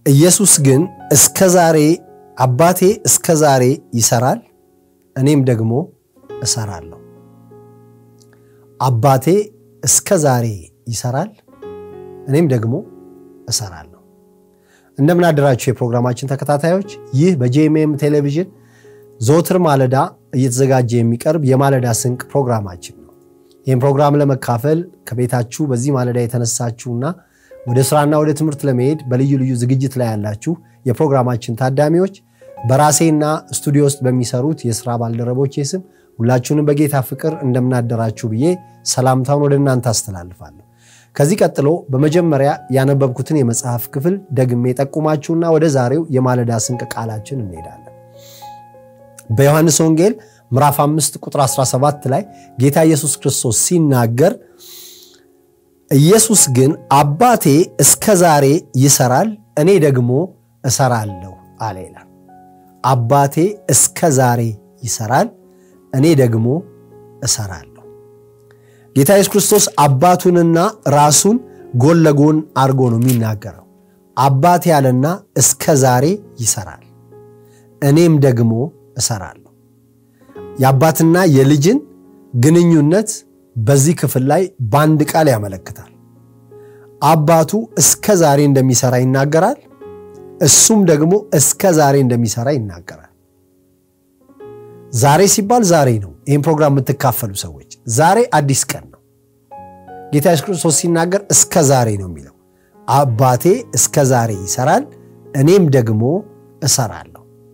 ኢየሱስ ግን እስከ ዛሬ አባቴ እስከ ዛሬ ይሰራል፣ እኔም ደግሞ እሰራለሁ። አባቴ እስከ ዛሬ ይሰራል፣ እኔም ደግሞ እሰራለሁ። እንደምን አደራችሁ የፕሮግራማችን ተከታታዮች። ይህ በጄኤምኤም ቴሌቪዥን ዘወትር ማለዳ እየተዘጋጀ የሚቀርብ የማለዳ ስንቅ ፕሮግራማችን ነው። ይህም ፕሮግራም ለመካፈል ከቤታችሁ በዚህ ማለዳ የተነሳችሁና ወደ ስራና ወደ ትምህርት ለመሄድ በልዩ ልዩ ዝግጅት ላይ ያላችሁ የፕሮግራማችን ታዳሚዎች በራሴና ስቱዲዮ ውስጥ በሚሰሩት የስራ ባልደረቦቼ ስም ሁላችሁንም በጌታ ፍቅር እንደምናደራችሁ ብዬ ሰላምታውን ወደ እናንተ አስተላልፋለሁ። ከዚህ ቀጥሎ በመጀመሪያ ያነበብኩትን የመጽሐፍ ክፍል ደግሜ ጠቁማችሁና ወደ ዛሬው የማለዳ ስንቅ ቃላችን እንሄዳለን። በዮሐንስ ወንጌል ምዕራፍ 5 ቁጥር 17 ላይ ጌታ ኢየሱስ ክርስቶስ ሲናገር ኢየሱስ ግን አባቴ እስከ ዛሬ ይሰራል፣ እኔ ደግሞ እሰራለሁ አለ ይላል። አባቴ እስከ ዛሬ ይሰራል፣ እኔ ደግሞ እሰራለሁ። ጌታ ኢየሱስ ክርስቶስ አባቱንና ራሱን ጎን ለጎን አድርጎ ነው የሚናገረው። አባቴ ያለና እስከ ዛሬ ይሰራል፣ እኔም ደግሞ እሰራለሁ። የአባትና የልጅን ግንኙነት በዚህ ክፍል ላይ በአንድ ቃል ያመለክታል። አባቱ እስከ ዛሬ እንደሚሰራ ይናገራል። እሱም ደግሞ እስከ ዛሬ እንደሚሰራ ይናገራል። ዛሬ ሲባል ዛሬ ነው። ይህን ፕሮግራም የምትካፈሉ ሰዎች ዛሬ አዲስ ቀን ነው። ጌታ ኢየሱስ ክርስቶስ ሲናገር እስከ ዛሬ ነው የሚለው። አባቴ እስከ ዛሬ ይሰራል፣ እኔም ደግሞ እሰራለሁ።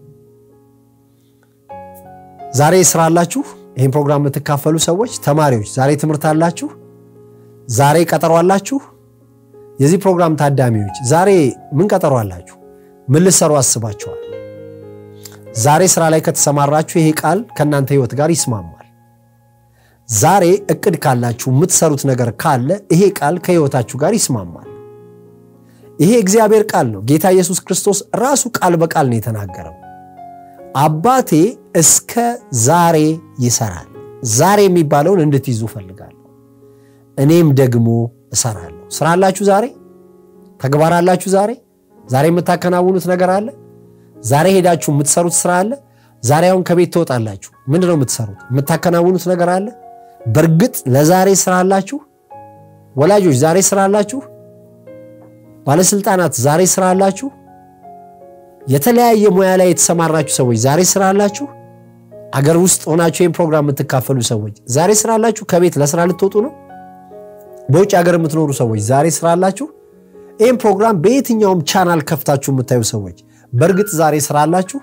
ዛሬ ስራ አላችሁ? ይህን ፕሮግራም የምትካፈሉ ሰዎች ተማሪዎች፣ ዛሬ ትምህርት አላችሁ? ዛሬ ቀጠሮ አላችሁ? የዚህ ፕሮግራም ታዳሚዎች ዛሬ ምን ቀጠሮ አላችሁ? ምን ልትሰሩ አስባችኋል? ዛሬ ስራ ላይ ከተሰማራችሁ ይሄ ቃል ከእናንተ ህይወት ጋር ይስማማል። ዛሬ እቅድ ካላችሁ የምትሰሩት ነገር ካለ ይሄ ቃል ከህይወታችሁ ጋር ይስማማል። ይሄ እግዚአብሔር ቃል ነው። ጌታ ኢየሱስ ክርስቶስ ራሱ ቃል በቃል ነው የተናገረው። አባቴ እስከ ዛሬ ይሰራል። ዛሬ የሚባለውን እንድትይዙ ፈልጋለሁ። እኔም ደግሞ እሰራለሁ። ስራ አላችሁ? ዛሬ ተግባር አላችሁ? ዛሬ ዛሬ የምታከናውኑት ነገር አለ? ዛሬ ሄዳችሁ የምትሰሩት ስራ አለ? ዛሬ አሁን ከቤት ትወጣላችሁ። ምንድን ነው የምትሰሩት? የምታከናውኑት ነገር አለ? በእርግጥ ለዛሬ ስራ አላችሁ? ወላጆች ዛሬ ስራ አላችሁ? ባለስልጣናት ዛሬ ስራ አላችሁ? የተለያየ ሙያ ላይ የተሰማራችሁ ሰዎች ዛሬ ስራ አላችሁ? አገር ውስጥ ሆናችሁ ይህን ፕሮግራም የምትካፈሉ ሰዎች ዛሬ ስራ አላችሁ? ከቤት ለስራ ልትወጡ ነው? በውጭ ሀገር የምትኖሩ ሰዎች ዛሬ ስራ አላችሁ? ይህን ፕሮግራም በየትኛውም ቻናል ከፍታችሁ የምታዩ ሰዎች በእርግጥ ዛሬ ስራ አላችሁ?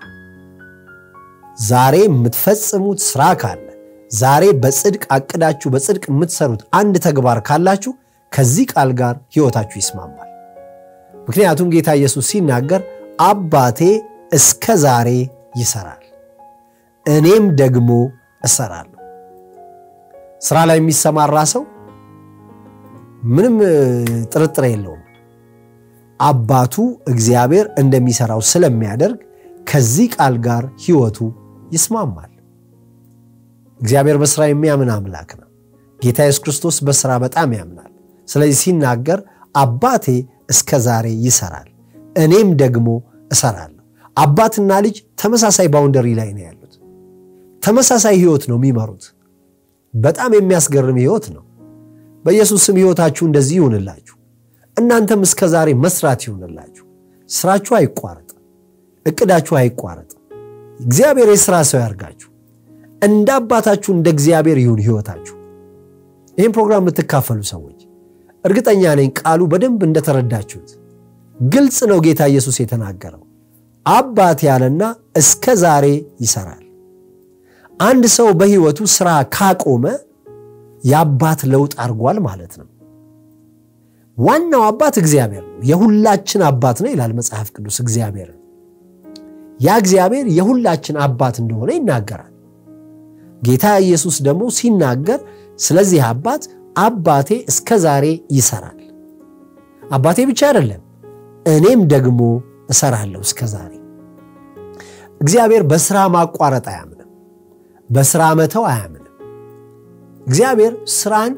ዛሬ የምትፈጽሙት ስራ ካለ ዛሬ በጽድቅ አቅዳችሁ በጽድቅ የምትሰሩት አንድ ተግባር ካላችሁ ከዚህ ቃል ጋር ህይወታችሁ ይስማማል። ምክንያቱም ጌታ ኢየሱስ ሲናገር አባቴ እስከ ዛሬ ይሰራል፣ እኔም ደግሞ እሰራለሁ። ስራ ላይ የሚሰማራ ሰው ምንም ጥርጥር የለውም አባቱ እግዚአብሔር እንደሚሰራው ስለሚያደርግ ከዚህ ቃል ጋር ህይወቱ ይስማማል። እግዚአብሔር በስራ የሚያምን አምላክ ነው። ጌታ ኢየሱስ ክርስቶስ በስራ በጣም ያምናል። ስለዚህ ሲናገር አባቴ እስከ ዛሬ ይሰራል እኔም ደግሞ እሰራለሁ። አባትና ልጅ ተመሳሳይ ባውንደሪ ላይ ነው ያሉት። ተመሳሳይ ህይወት ነው የሚመሩት። በጣም የሚያስገርም ህይወት ነው። በኢየሱስ ስም ህይወታችሁ እንደዚህ ይሁንላችሁ። እናንተም እስከ ዛሬ መስራት ይሁንላችሁ። ስራችሁ አይቋረጥ፣ እቅዳችሁ አይቋረጥ። እግዚአብሔር የስራ ሰው ያርጋችሁ። እንደ አባታችሁ እንደ እግዚአብሔር ይሁን ህይወታችሁ። ይህን ፕሮግራም የምትካፈሉ ሰዎች እርግጠኛ ነኝ ቃሉ በደንብ እንደተረዳችሁት ግልጽ ነው። ጌታ ኢየሱስ የተናገረው አባት ያለና እስከ ዛሬ ይሰራል። አንድ ሰው በህይወቱ ስራ ካቆመ የአባት ለውጥ አድርጓል ማለት ነው። ዋናው አባት እግዚአብሔር ነው። የሁላችን አባት ነው ይላል መጽሐፍ ቅዱስ። እግዚአብሔር ያ እግዚአብሔር የሁላችን አባት እንደሆነ ይናገራል። ጌታ ኢየሱስ ደግሞ ሲናገር ስለዚህ አባት አባቴ እስከ ዛሬ ይሰራል። አባቴ ብቻ አይደለም እኔም ደግሞ እሰራለሁ እስከ ዛሬ። እግዚአብሔር በስራ ማቋረጥ አያምንም፣ በስራ መተው አያምንም። እግዚአብሔር ስራን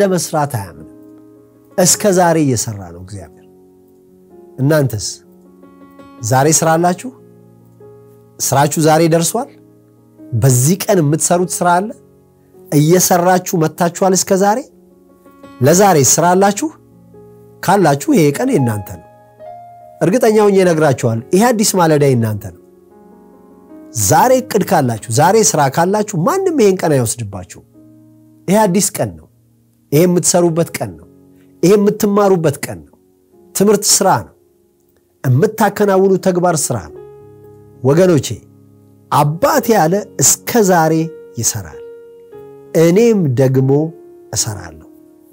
ባለመስራት አያምንም። እስከ ዛሬ እየሰራ ነው እግዚአብሔር። እናንተስ ዛሬ ስራ አላችሁ? ስራችሁ ዛሬ ደርሷል? በዚህ ቀን የምትሰሩት ስራ አለ? እየሰራችሁ መታችኋል እስከ ዛሬ? ለዛሬ ስራ አላችሁ? ካላችሁ ይሄ ቀን የእናንተ ነው። እርግጠኛው እነግራችኋል፣ ይሄ አዲስ ማለዳ የእናንተ ነው። ዛሬ እቅድ ካላችሁ፣ ዛሬ ስራ ካላችሁ ማንም ይሄን ቀን አይወስድባችሁ። ይሄ አዲስ ቀን ነው። ይሄ የምትሰሩበት ቀን ነው። ይሄ የምትማሩበት ቀን ነው። ትምህርት ስራ ነው። የምታከናውኑ ተግባር ስራ ነው። ወገኖቼ አባቴ ያለ እስከ ዛሬ ይሰራል፣ እኔም ደግሞ እሰራለሁ።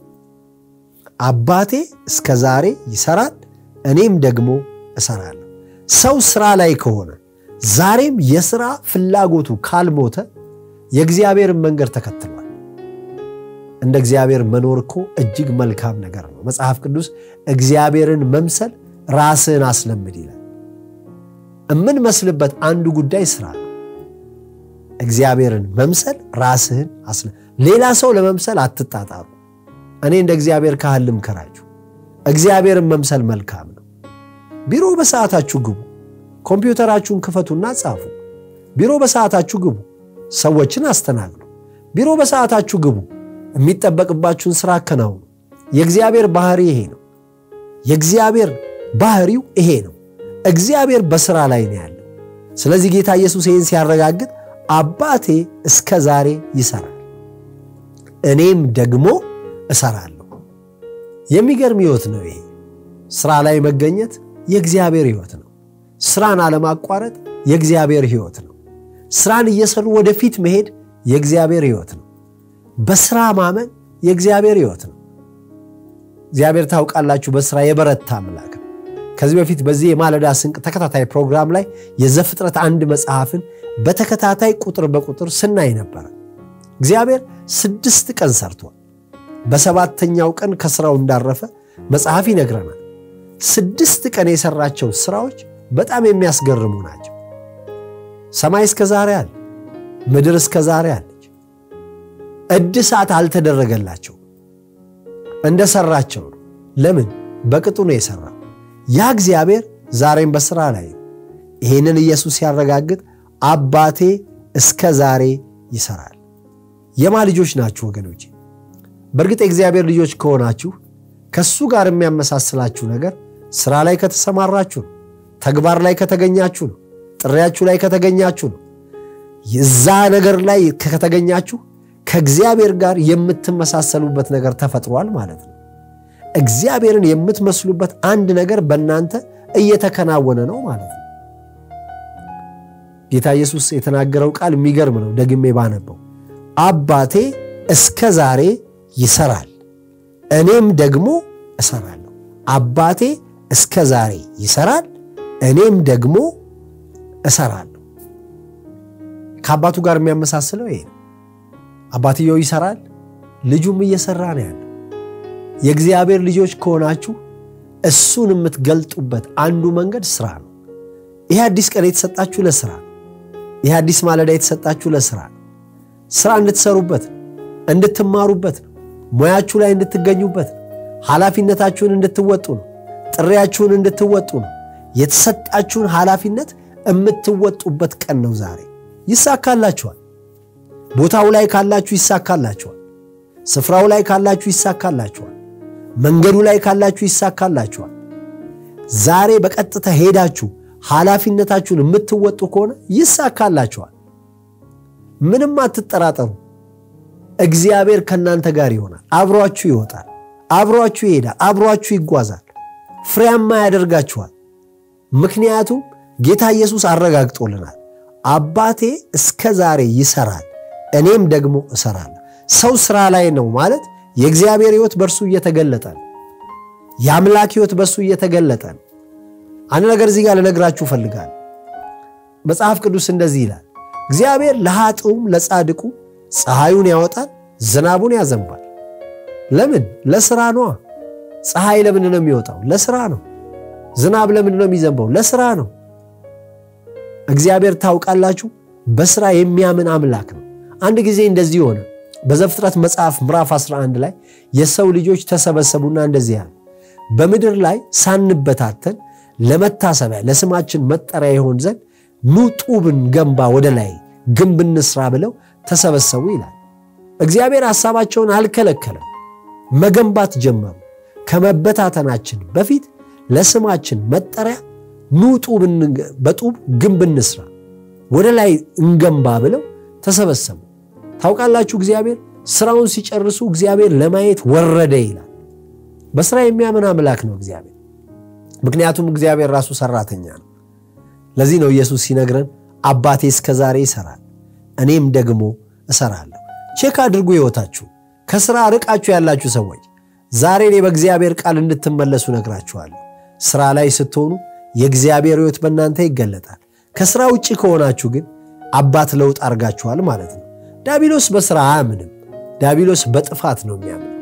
አባቴ እስከ ዛሬ ይሰራል፣ እኔም ደግሞ እሰራለሁ። ሰው ስራ ላይ ከሆነ ዛሬም የሥራ ፍላጎቱ ካልሞተ የእግዚአብሔርን መንገድ ተከትሏል። እንደ እግዚአብሔር መኖር እኮ እጅግ መልካም ነገር ነው። መጽሐፍ ቅዱስ እግዚአብሔርን መምሰል ራስህን አስለምድ ይላል። የምንመስልበት አንዱ ጉዳይ ስራ ነው። እግዚአብሔርን መምሰል ራስህን አስለ ሌላ ሰው ለመምሰል አትጣጣሩ። እኔ እንደ እግዚአብሔር ካህን ልምከራችሁ፣ እግዚአብሔርን መምሰል መልካም ነው። ቢሮ በሰዓታችሁ ግቡ። ኮምፒውተራችሁን ክፈቱና ጻፉ። ቢሮ በሰዓታችሁ ግቡ። ሰዎችን አስተናግዱ። ቢሮ በሰዓታችሁ ግቡ። የሚጠበቅባችሁን ስራ አከናውኑ። የእግዚአብሔር ባህሪ ይሄ ነው። የእግዚአብሔር ባህሪው ይሄ ነው። እግዚአብሔር በስራ ላይ ነው ያለው። ስለዚህ ጌታ ኢየሱስ ይህን ሲያረጋግጥ አባቴ እስከ ዛሬ ይሰራል፣ እኔም ደግሞ እሰራለሁ። የሚገርም ሕይወት ነው ይሄ። ስራ ላይ መገኘት የእግዚአብሔር ሕይወት ነው። ስራን አለማቋረጥ የእግዚአብሔር ሕይወት ነው። ስራን እየሰሩ ወደፊት መሄድ የእግዚአብሔር ሕይወት ነው። በስራ ማመን የእግዚአብሔር ሕይወት ነው። እግዚአብሔር ታውቃላችሁ፣ በስራ የበረታ አምላክ ነው። ከዚህ በፊት በዚህ የማለዳ ስንቅ ተከታታይ ፕሮግራም ላይ የዘፍጥረት አንድ መጽሐፍን በተከታታይ ቁጥር በቁጥር ስናይ ነበረ። እግዚአብሔር ስድስት ቀን ሰርቷል። በሰባተኛው ቀን ከስራው እንዳረፈ መጽሐፍ ይነግረናል። ስድስት ቀን የሰራቸው ስራዎች በጣም የሚያስገርሙ ናቸው። ሰማይ እስከ ዛሬ አለ፣ ምድር እስከ ዛሬ አለች። እድሳት አልተደረገላቸው እንደሰራቸው ነው። ለምን? በቅጡ ነው የሰራው። ያ እግዚአብሔር ዛሬም በስራ ላይ ነው። ይህንን ኢየሱስ ሲያረጋግጥ አባቴ እስከ ዛሬ ይሰራል። የማ ልጆች ናችሁ ወገኖች? በእርግጥ የእግዚአብሔር ልጆች ከሆናችሁ ከሱ ጋር የሚያመሳስላችሁ ነገር ስራ ላይ ከተሰማራችሁ ነው። ተግባር ላይ ከተገኛችሁ ነው። ጥሪያችሁ ላይ ከተገኛችሁ ነው። የዛ ነገር ላይ ከተገኛችሁ ከእግዚአብሔር ጋር የምትመሳሰሉበት ነገር ተፈጥሯል ማለት ነው። እግዚአብሔርን የምትመስሉበት አንድ ነገር በእናንተ እየተከናወነ ነው ማለት ነው። ጌታ ኢየሱስ የተናገረው ቃል የሚገርም ነው። ደግሜ ባነበው አባቴ እስከ ዛሬ ይሰራል፣ እኔም ደግሞ እሰራለሁ። አባቴ እስከ ዛሬ ይሰራል፣ እኔም ደግሞ እሰራለሁ። ከአባቱ ጋር የሚያመሳስለው ይሄ ነው። አባትየው ይሰራል፣ ልጁም እየሰራ ነው ያለው። የእግዚአብሔር ልጆች ከሆናችሁ እሱን የምትገልጡበት አንዱ መንገድ ስራ ነው። ይህ አዲስ ቀን የተሰጣችሁ ለስራ ነው። ይህ አዲስ ማለዳ የተሰጣችሁ ለስራ ነው። ስራ እንድትሰሩበት ነው፣ እንድትማሩበት ነው፣ ሙያችሁ ላይ እንድትገኙበት ነው፣ ኃላፊነታችሁን እንድትወጡ ነው፣ ጥሪያችሁን እንድትወጡ ነው። የተሰጣችሁን ኃላፊነት የምትወጡበት ቀን ነው ዛሬ። ይሳካላችኋል። ቦታው ላይ ካላችሁ ይሳካላችኋል። ስፍራው ላይ ካላችሁ ይሳካላችኋል። መንገዱ ላይ ካላችሁ ይሳካላችኋል። ዛሬ በቀጥታ ሄዳችሁ ኃላፊነታችሁን የምትወጡ ከሆነ ይሳካላችኋል። ምንም አትጠራጠሩ። እግዚአብሔር ከእናንተ ጋር ይሆናል። አብሯችሁ ይወጣል፣ አብሯችሁ ይሄዳል፣ አብሯችሁ ይጓዛል፣ ፍሬያማ ያደርጋችኋል። ምክንያቱም ጌታ ኢየሱስ አረጋግጦልናል። አባቴ እስከ ዛሬ ይሰራል፣ እኔም ደግሞ እሰራለሁ። ሰው ስራ ላይ ነው ማለት የእግዚአብሔር ሕይወት በእርሱ እየተገለጠ ነው። የአምላክ ሕይወት በእሱ እየተገለጠ ነው። አንድ ነገር እዚህ ጋር ልነግራችሁ እፈልጋለሁ። መጽሐፍ ቅዱስ እንደዚህ ይላል፣ እግዚአብሔር ለኃጥኡም ለጻድቁ ፀሐዩን ያወጣል፣ ዝናቡን ያዘንባል። ለምን? ለስራ ነዋ። ፀሐይ ለምንድን ነው የሚወጣው? ለስራ ነው። ዝናብ ለምንድን ነው የሚዘንበው? ለስራ ነው። እግዚአብሔር ታውቃላችሁ፣ በስራ የሚያምን አምላክ ነው። አንድ ጊዜ እንደዚህ ሆነ። በዘፍጥረት መጽሐፍ ምዕራፍ 11 ላይ የሰው ልጆች ተሰበሰቡና እንደዚህ ያሉ በምድር ላይ ሳንበታተን ለመታሰቢያ ለስማችን መጠሪያ ይሆን ዘንድ ኑ ጡብን ገንባ ወደ ላይ ግንብ እንስራ ብለው ተሰበሰቡ ይላል። እግዚአብሔር ሐሳባቸውን አልከለከለም። መገንባት ጀመሩ። ከመበታተናችን በፊት ለስማችን መጠሪያ ኑ በጡብ ግንብ እንስራ ወደ ላይ እንገንባ ብለው ተሰበሰቡ። ታውቃላችሁ እግዚአብሔር ስራውን ሲጨርሱ እግዚአብሔር ለማየት ወረደ ይላል። በስራ የሚያምን አምላክ ነው እግዚአብሔር። ምክንያቱም እግዚአብሔር ራሱ ሰራተኛ ነው። ለዚህ ነው ኢየሱስ ሲነግረን አባቴ እስከ ዛሬ ይሰራል፣ እኔም ደግሞ እሰራለሁ። ቼክ አድርጉ ሕይወታችሁ። ከስራ ርቃችሁ ያላችሁ ሰዎች ዛሬ እኔ በእግዚአብሔር ቃል እንድትመለሱ ነግራችኋለሁ። ስራ ላይ ስትሆኑ የእግዚአብሔር ሕይወት በእናንተ ይገለጣል። ከስራ ውጭ ከሆናችሁ ግን አባት ለውጥ አድርጋችኋል ማለት ነው። ዳቢሎስ በስራ አያምንም። ዳቢሎስ በጥፋት ነው የሚያምነው።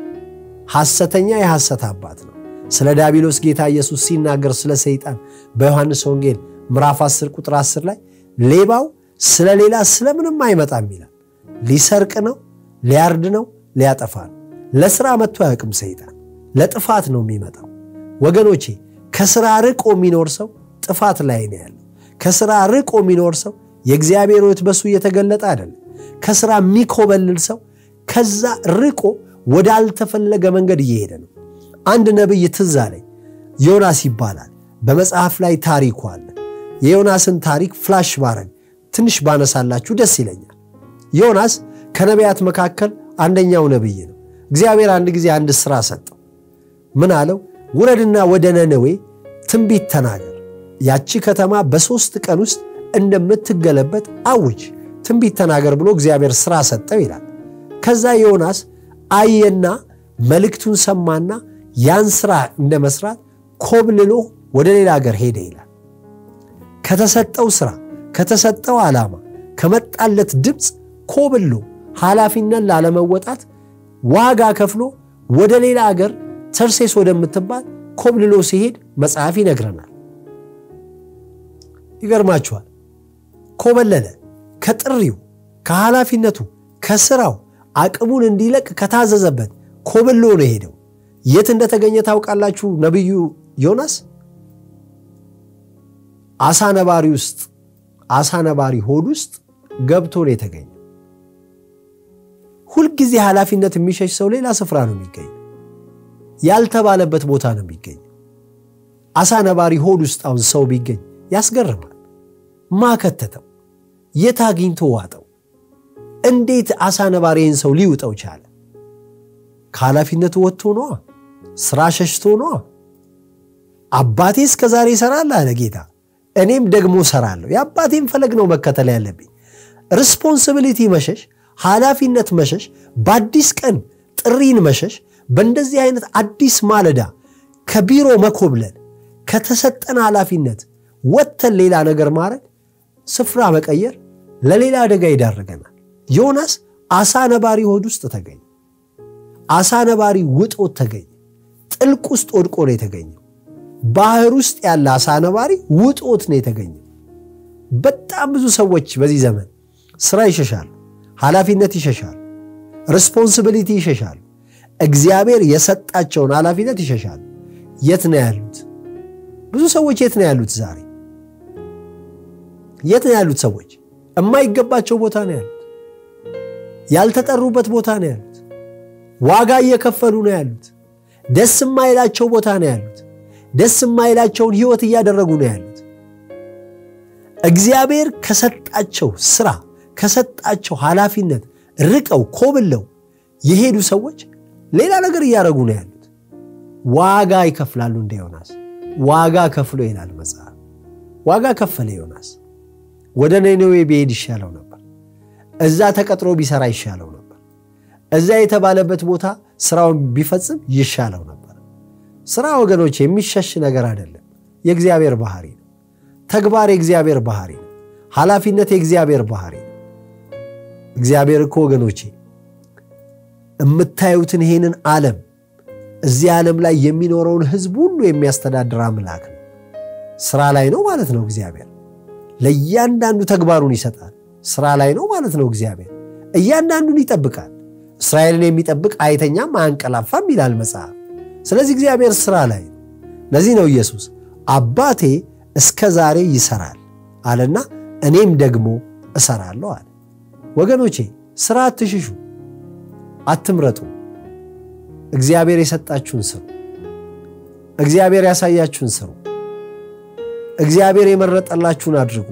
ሐሰተኛ የሐሰት አባት ነው። ስለ ዳቢሎስ ጌታ ኢየሱስ ሲናገር ስለ ሰይጣን በዮሐንስ ወንጌል ምዕራፍ 10 ቁጥር 10 ላይ ሌባው ስለ ሌላ ስለምንም አይመጣም ይላል። ሊሰርቅ ነው፣ ሊያርድ ነው፣ ሊያጠፋ ነው። ለስራ መጥቶ አያውቅም ሰይጣን። ለጥፋት ነው የሚመጣው። ወገኖቼ ከስራ ርቆ የሚኖር ሰው ጥፋት ላይ ነው ያለው። ከስራ ርቆ የሚኖር ሰው የእግዚአብሔር ሕይወት በሱ እየተገለጠ አይደለም። ከስራ የሚኮበልል ሰው ከዛ ርቆ ወዳልተፈለገ መንገድ እየሄደ ነው። አንድ ነቢይ ትዝ አለኝ። ዮናስ ይባላል። በመጽሐፍ ላይ ታሪኩ አለ። የዮናስን ታሪክ ፍላሽ ባረግ ትንሽ ባነሳላችሁ ደስ ይለኛል። ዮናስ ከነቢያት መካከል አንደኛው ነቢይ ነው። እግዚአብሔር አንድ ጊዜ አንድ ስራ ሰጠው። ምን አለው? ውረድና ወደ ነነዌ ትንቢት ተናገር፣ ያቺ ከተማ በሦስት ቀን ውስጥ እንደምትገለበጥ አውጅ፣ ትንቢት ተናገር ብሎ እግዚአብሔር ስራ ሰጠው ይላል። ከዛ ዮናስ አየና መልእክቱን ሰማና ያን ስራ እንደ መስራት ኮብልሎ ወደ ሌላ ሀገር ሄደ ይላል። ከተሰጠው ስራ ከተሰጠው ዓላማ ከመጣለት ድምፅ ኮብሎ ኃላፊነት ላለመወጣት ዋጋ ከፍሎ ወደ ሌላ ሀገር ተርሴስ ወደምትባል ኮብልሎ ሲሄድ መጽሐፍ ይነግረናል። ይገርማችኋል። ኮበለለ። ከጥሪው ከኃላፊነቱ ከስራው አቅሙን እንዲለቅ ከታዘዘበት ኮብሎ ነው የሄደው። የት እንደተገኘ ታውቃላችሁ? ነቢዩ ዮናስ አሳ ነባሪ ውስጥ አሳ ነባሪ ሆድ ውስጥ ገብቶ ነው የተገኘው። ሁልጊዜ ኃላፊነት የሚሸሽ ሰው ሌላ ስፍራ ነው የሚገኘው። ያልተባለበት ቦታ ነው የሚገኘው። አሳ ነባሪ ሆድ ውስጥ አሁን ሰው ቢገኝ ያስገርማል። ማከተተው የት አግኝቶ ዋጠው? እንዴት አሳ ነባሪን ሰው ሊውጠው ቻለ? ከኃላፊነቱ ወጥቶ ነዋ። ስራ ሸሽቶ ነዋ። አባቴ እስከ ዛሬ ይሰራል አለ ጌታ፣ እኔም ደግሞ እሰራለሁ። የአባቴን ፈለግ ነው መከተል ያለብኝ። ሪስፖንሲቢሊቲ መሸሽ፣ ኃላፊነት መሸሽ፣ በአዲስ ቀን ጥሪን መሸሽ፣ በእንደዚህ አይነት አዲስ ማለዳ ከቢሮ መኮብለል፣ ከተሰጠን ኃላፊነት ወጥተን ሌላ ነገር ማድረግ፣ ስፍራ መቀየር ለሌላ አደጋ ይዳርገናል። ዮናስ አሳ ነባሪ ሆድ ውስጥ ተገኘ። አሳ ነባሪ ውጦት ተገኘ። ጥልቅ ውስጥ ወድቆ ነው የተገኘው። ባህር ውስጥ ያለ አሳ ነባሪ ውጦት ነው የተገኘው። በጣም ብዙ ሰዎች በዚህ ዘመን ስራ ይሸሻሉ፣ ኃላፊነት ይሸሻሉ፣ ሪስፖንሲቢሊቲ ይሸሻሉ፣ እግዚአብሔር የሰጣቸውን ኃላፊነት ይሸሻሉ። የት ነው ያሉት? ብዙ ሰዎች የት ነው ያሉት? ዛሬ የት ነው ያሉት? ሰዎች የማይገባቸው ቦታ ነው ያሉት። ያልተጠሩበት ቦታ ነው ያሉት። ዋጋ እየከፈሉ ነው ያሉት። ደስ የማይላቸው ቦታ ነው ያሉት። ደስ የማይላቸውን ህይወት እያደረጉ ነው ያሉት። እግዚአብሔር ከሰጣቸው ስራ ከሰጣቸው ኃላፊነት ርቀው ኮብለው የሄዱ ሰዎች ሌላ ነገር እያደረጉ ነው ያሉት። ዋጋ ይከፍላሉ። እንደ ዮናስ ዋጋ ከፍሎ ይላል መጽሐፍ። ዋጋ ከፈለ ዮናስ። ወደ ነነዌ ቢሄድ ይሻለው ነበር። እዛ ተቀጥሮ ቢሰራ ይሻለው ነበር። እዛ የተባለበት ቦታ ስራውን ቢፈጽም ይሻለው ነበር። ስራ ወገኖች የሚሸሽ ነገር አይደለም። የእግዚአብሔር ባህሪ ነው። ተግባር የእግዚአብሔር ባህሪ ነው። ኃላፊነት የእግዚአብሔር ባህሪ ነው። እግዚአብሔር እኮ ወገኖቼ የምታዩትን ይሄንን ዓለም እዚህ ዓለም ላይ የሚኖረውን ህዝብ ሁሉ የሚያስተዳድር አምላክ ነው። ስራ ላይ ነው ማለት ነው። እግዚአብሔር ለእያንዳንዱ ተግባሩን ይሰጣል። ስራ ላይ ነው ማለት ነው። እግዚአብሔር እያንዳንዱን ይጠብቃል። እስራኤልን የሚጠብቅ አይተኛም አያንቀላፋም ይላል መጽሐፍ። ስለዚህ እግዚአብሔር ስራ ላይ ነው። ለዚህ ነው ኢየሱስ አባቴ እስከ ዛሬ ይሰራል አለና እኔም ደግሞ እሰራለሁ አለ። ወገኖቼ ስራ አትሽሹ፣ አትምረጡ። እግዚአብሔር የሰጣችሁን ስሩ። እግዚአብሔር ያሳያችሁን ስሩ። እግዚአብሔር የመረጠላችሁን አድርጉ።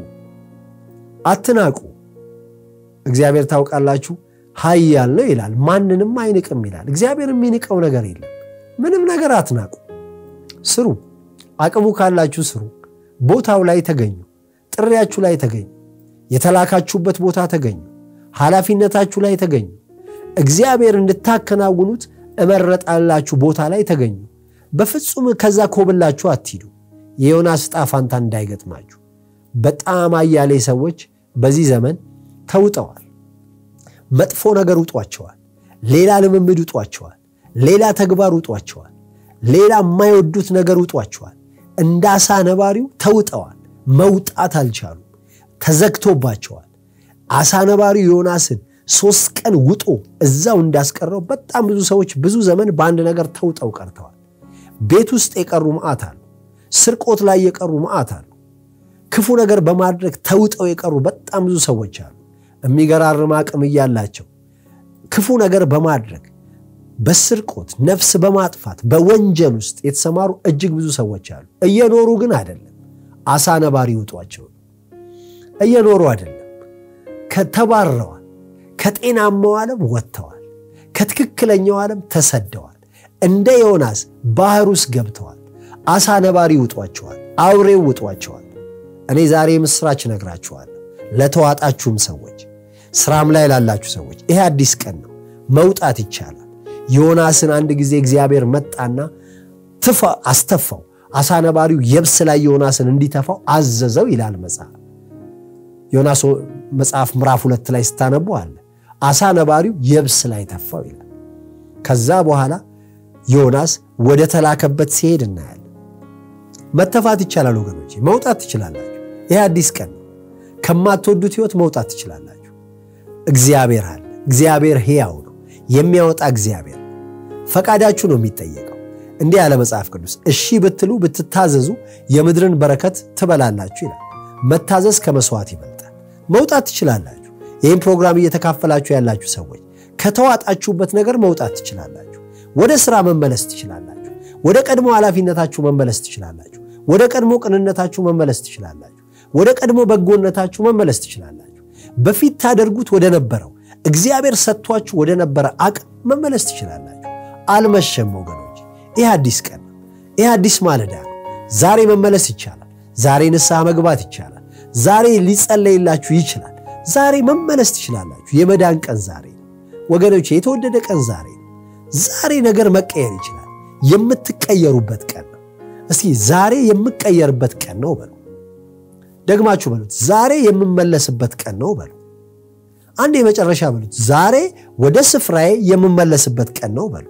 አትናቁ። እግዚአብሔር ታውቃላችሁ ኃያል ነው ይላል፣ ማንንም አይንቅም ይላል። እግዚአብሔር የሚንቀው ነገር የለም። ምንም ነገር አትናቁ፣ ስሩ። አቅሙ ካላችሁ ስሩ። ቦታው ላይ ተገኙ። ጥሪያችሁ ላይ ተገኙ። የተላካችሁበት ቦታ ተገኙ። ኃላፊነታችሁ ላይ ተገኙ። እግዚአብሔር እንድታከናውኑት እመረጣላችሁ ቦታ ላይ ተገኙ። በፍጹም ከዛ ኮብላችሁ አትሂዱ። የዮናስ ዕጣ ፋንታ እንዳይገጥማችሁ። በጣም አያሌ ሰዎች በዚህ ዘመን ተውጠዋል። መጥፎ ነገር ውጧቸዋል። ሌላ ልምምድ ውጧቸዋል። ሌላ ተግባር ውጧቸዋል። ሌላ የማይወዱት ነገር ውጧቸዋል። እንደ አሳ ነባሪው ተውጠዋል። መውጣት አልቻሉም። ተዘግቶባቸዋል። አሳ ነባሪው ዮናስን ሶስት ቀን ውጦ እዛው እንዳስቀረው በጣም ብዙ ሰዎች ብዙ ዘመን በአንድ ነገር ተውጠው ቀርተዋል። ቤት ውስጥ የቀሩ መዓት አሉ። ስርቆት ላይ የቀሩ መዓት አሉ። ክፉ ነገር በማድረግ ተውጠው የቀሩ በጣም ብዙ ሰዎች አሉ። የሚገራርም አቅም እያላቸው ክፉ ነገር በማድረግ በስርቆት ነፍስ በማጥፋት በወንጀል ውስጥ የተሰማሩ እጅግ ብዙ ሰዎች አሉ። እየኖሩ ግን አይደለም። አሳ ነባሪ ውጧቸው እየኖሩ አይደለም። ከተባረዋል። ከጤናማው ዓለም ወጥተዋል። ከትክክለኛው ዓለም ተሰደዋል። እንደ ዮናስ ባህር ውስጥ ገብተዋል። አሳ ነባሪ ውጧቸዋል። አውሬው ውጧቸዋል። እኔ ዛሬ ምስራች እነግራችኋለሁ ለተዋጣችሁም ሰዎች፣ ስራም ላይ ላላችሁ ሰዎች ይሄ አዲስ ቀን ነው። መውጣት ይቻላል። ዮናስን አንድ ጊዜ እግዚአብሔር መጣና ትፋ አስተፋው። አሳ ነባሪው የብስ ላይ ዮናስን እንዲተፋው አዘዘው ይላል መጽሐፍ። ዮናስ መጽሐፍ ምዕራፍ ሁለት ላይ ስታነቡ አለ አሳ ነባሪው የብስ ላይ ተፋው ይላል። ከዛ በኋላ ዮናስ ወደ ተላከበት ሲሄድ እናያለን። መተፋት ይቻላል ወገኖች፣ መውጣት ትችላላችሁ። ይህ አዲስ ቀን ነው። ከማትወዱት ህይወት መውጣት ትችላላችሁ። እግዚአብሔር አለ። እግዚአብሔር ሕያው ነው። የሚያወጣ እግዚአብሔር ነው። ፈቃዳችሁ ነው የሚጠየቀው። እንዲህ ያለ መጽሐፍ ቅዱስ እሺ ብትሉ ብትታዘዙ የምድርን በረከት ትበላላችሁ ይላል። መታዘዝ ከመስዋዕት ይበልጣል። መውጣት ትችላላችሁ። ይህም ፕሮግራም እየተካፈላችሁ ያላችሁ ሰዎች ከተዋጣችሁበት ነገር መውጣት ትችላላችሁ። ወደ ስራ መመለስ ትችላላችሁ። ወደ ቀድሞ ኃላፊነታችሁ መመለስ ትችላላችሁ። ወደ ቀድሞ ቅንነታችሁ መመለስ ትችላላችሁ። ወደ ቀድሞ በጎነታችሁ መመለስ ትችላላችሁ። በፊት ታደርጉት ወደ ነበረው እግዚአብሔር ሰጥቷችሁ ወደ ነበረ አቅም መመለስ ትችላላችሁ። አልመሸም ወገኖች፣ ይህ አዲስ ቀን ነው። ይህ አዲስ ማለዳ ነው። ዛሬ መመለስ ይቻላል። ዛሬ ንስሐ መግባት ይቻላል። ዛሬ ሊጸለይላችሁ ይችላል። ዛሬ መመለስ ትችላላችሁ። የመዳን ቀን ዛሬ ነው ወገኖች፣ የተወደደ ቀን ዛሬ ነው። ዛሬ ነገር መቀየር ይችላል። የምትቀየሩበት ቀን ነው። እስቲ ዛሬ የምቀየርበት ቀን ነው በሉ። ደግማችሁ በሉት። ዛሬ የምመለስበት ቀን ነው በሉ። አንድ የመጨረሻ በሉት። ዛሬ ወደ ስፍራዬ የምመለስበት ቀን ነው በሉ።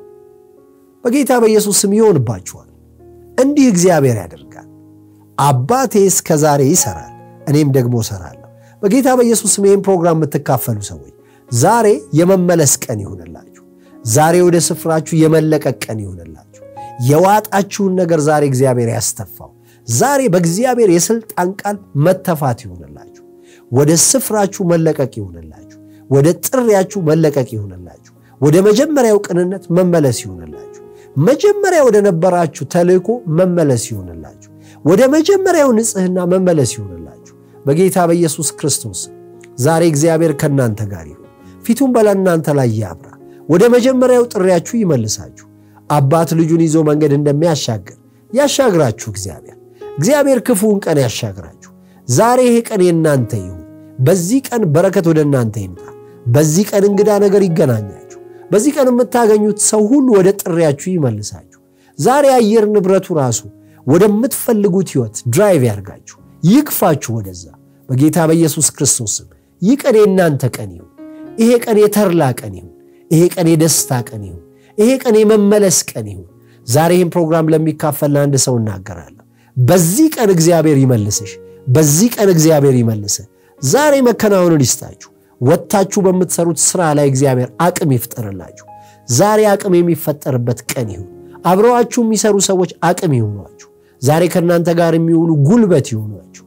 በጌታ በኢየሱስ ስም ይሆንባችኋል። እንዲህ እግዚአብሔር ያደርጋል። አባቴ እስከ ዛሬ ይሰራል፣ እኔም ደግሞ እሰራለሁ። በጌታ በኢየሱስ ስም ይህን ፕሮግራም የምትካፈሉ ሰዎች ዛሬ የመመለስ ቀን ይሆንላችሁ። ዛሬ ወደ ስፍራችሁ የመለቀቅ ቀን ይሆንላችሁ። የዋጣችሁን ነገር ዛሬ እግዚአብሔር ያስተፋው። ዛሬ በእግዚአብሔር የሥልጣን ቃል መተፋት ይሆንላችሁ። ወደ ስፍራችሁ መለቀቅ ይሆንላችሁ። ወደ ጥሪያችሁ መለቀቅ ይሆንላችሁ። ወደ መጀመሪያው ቅንነት መመለስ ይሆንላችሁ። መጀመሪያ ወደ ነበራችሁ ተልእኮ መመለስ ይሆንላችሁ። ወደ መጀመሪያው ንጽሕና መመለስ ይሆንላችሁ። በጌታ በኢየሱስ ክርስቶስ ዛሬ እግዚአብሔር ከእናንተ ጋር ይሁን፣ ፊቱን በለእናንተ ላይ ያብራ፣ ወደ መጀመሪያው ጥሪያችሁ ይመልሳችሁ። አባት ልጁን ይዞ መንገድ እንደሚያሻግር ያሻግራችሁ። እግዚአብሔር እግዚአብሔር ክፉውን ቀን ያሻግራችሁ። ዛሬ ይሄ ቀን የእናንተ ይሁን። በዚህ ቀን በረከት ወደ እናንተ ይምጣ። በዚህ ቀን እንግዳ ነገር ይገናኛችሁ። በዚህ ቀን የምታገኙት ሰው ሁሉ ወደ ጥሪያችሁ ይመልሳችሁ። ዛሬ አየር ንብረቱ ራሱ ወደምትፈልጉት ሕይወት ድራይቭ ያርጋችሁ፣ ይግፋችሁ ወደዛ በጌታ በኢየሱስ ክርስቶስ ስም። ይህ ቀን የእናንተ ቀን ይሁን። ይሄ ቀን የተርላ ቀን ይሁን። ይሄ ቀን የደስታ ቀን ይሁን። ይሄ ቀን የመመለስ ቀን ይሁን። ዛሬ ይህን ፕሮግራም ለሚካፈል ለአንድ ሰው እናገራለሁ። በዚህ ቀን እግዚአብሔር ይመልስሽ። በዚህ ቀን እግዚአብሔር ይመልስህ። ዛሬ መከናወኑን ይስጣችሁ። ወጥታችሁ በምትሰሩት ስራ ላይ እግዚአብሔር አቅም ይፍጠርላችሁ። ዛሬ አቅም የሚፈጠርበት ቀን ይሁን። አብረዋችሁ የሚሰሩ ሰዎች አቅም ይሁኗችሁ። ዛሬ ከእናንተ ጋር የሚውሉ ጉልበት ይሆኗችሁ።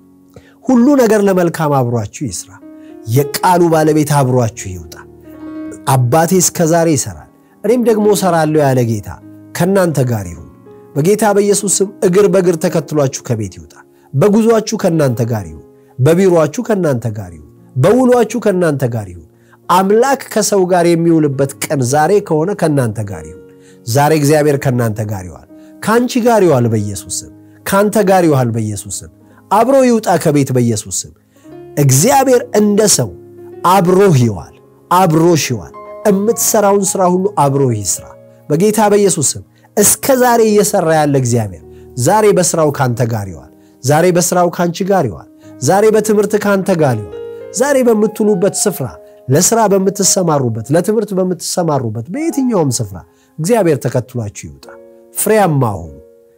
ሁሉ ነገር ለመልካም አብሯችሁ ይስራ። የቃሉ ባለቤት አብሯችሁ ይውጣ። አባቴ እስከ ዛሬ ይሰራል፣ እኔም ደግሞ እሰራለሁ ያለ ጌታ ከእናንተ ጋር ይሁን። በጌታ በኢየሱስ ስም እግር በእግር ተከትሏችሁ ከቤት ይውጣ። በጉዟችሁ ከእናንተ ጋር ይሁን። በቢሮአችሁ ከእናንተ ጋር ይሁን። በውሏችሁ ከእናንተ ጋር ይሁን። አምላክ ከሰው ጋር የሚውልበት ቀን ዛሬ ከሆነ ከእናንተ ጋር ይሁን። ዛሬ እግዚአብሔር ከእናንተ ጋር ይዋል። ከአንቺ ጋር ይዋል በኢየሱስ ስም። ከአንተ ጋር ይዋል በኢየሱስ ስም። አብሮ ይውጣ ከቤት በኢየሱስ ስም። እግዚአብሔር እንደ ሰው አብሮህ ይዋል፣ አብሮሽ ይዋል። የምትሰራውን ሥራ ሁሉ አብሮህ ይስራ በጌታ በኢየሱስ ስም። እስከ ዛሬ እየሰራ ያለ እግዚአብሔር ዛሬ በስራው ካንተ ጋር ይዋል። ዛሬ በስራው ካንቺ ጋር ይዋል። ዛሬ በትምህርት ካንተ ጋር ይዋል። ዛሬ በምትውሉበት ስፍራ፣ ለስራ በምትሰማሩበት፣ ለትምህርት በምትሰማሩበት በየትኛውም ስፍራ እግዚአብሔር ተከትሏችሁ ይውጣ። ፍሬያማ ሁኑ።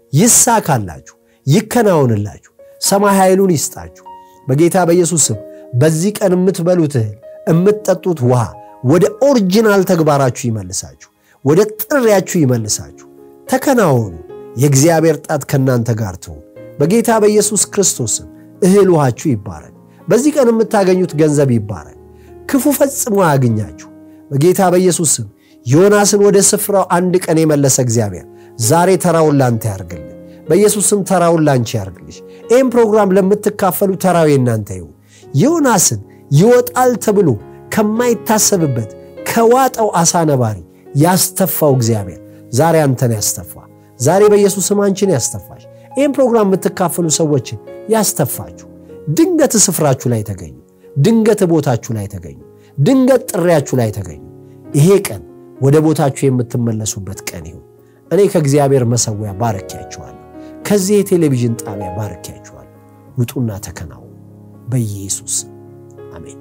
ይሳካላችሁ፣ ይከናወንላችሁ። ሰማይ ኃይሉን ይስጣችሁ በጌታ በኢየሱስ ስም። በዚህ ቀን የምትበሉት እህል፣ የምትጠጡት ውሃ ወደ ኦሪጂናል ተግባራችሁ ይመልሳችሁ፣ ወደ ጥሪያችሁ ይመልሳችሁ። ተከናወኑ። የእግዚአብሔር ጣት ከእናንተ ጋር ትሁን በጌታ በኢየሱስ ክርስቶስም። እህል ውሃችሁ ይባረክ። በዚህ ቀን የምታገኙት ገንዘብ ይባረክ። ክፉ ፈጽሞ አያግኛችሁ በጌታ በኢየሱስ ስም። ዮናስን ወደ ስፍራው አንድ ቀን የመለሰ እግዚአብሔር ዛሬ ተራውን ላንተ ያርግልህ። በኢየሱስ ስም ተራውን ላንቺ ያርግልሽ። ይህም ፕሮግራም ለምትካፈሉ ተራው የእናንተ ይሁን። ዮናስን ይወጣል ተብሎ ከማይታሰብበት ከዋጠው አሳ ነባሪ ያስተፋው እግዚአብሔር ዛሬ አንተን ያስተፋ። ዛሬ በኢየሱስ ስም አንቺን ያስተፋሽ። ይህም ፕሮግራም የምትካፈሉ ሰዎችን ያስተፋችሁ። ድንገት ስፍራችሁ ላይ ተገኙ። ድንገት ቦታችሁ ላይ ተገኙ። ድንገት ጥሪያችሁ ላይ ተገኙ። ይሄ ቀን ወደ ቦታችሁ የምትመለሱበት ቀን ይሁን። እኔ ከእግዚአብሔር መሰዊያ ባርኪያችኋለሁ። ከዚህ የቴሌቪዥን ጣቢያ ባርኪያችኋለሁ። ውጡና ተከናወኑ በኢየሱስ አሜን።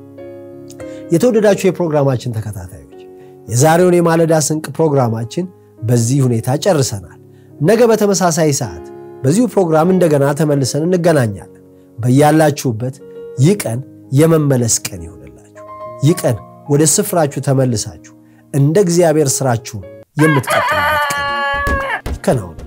የተወደዳችሁ የፕሮግራማችን ተከታታዮች የዛሬውን የማለዳ ስንቅ ፕሮግራማችን በዚህ ሁኔታ ጨርሰናል። ነገ በተመሳሳይ ሰዓት በዚሁ ፕሮግራም እንደገና ተመልሰን እንገናኛለን። በያላችሁበት ይህ ቀን የመመለስ ቀን ይሆንላችሁ። ይህ ቀን ወደ ስፍራችሁ ተመልሳችሁ እንደ እግዚአብሔር ስራችሁን የምትቀጥሉበት ቀን ይከናወን።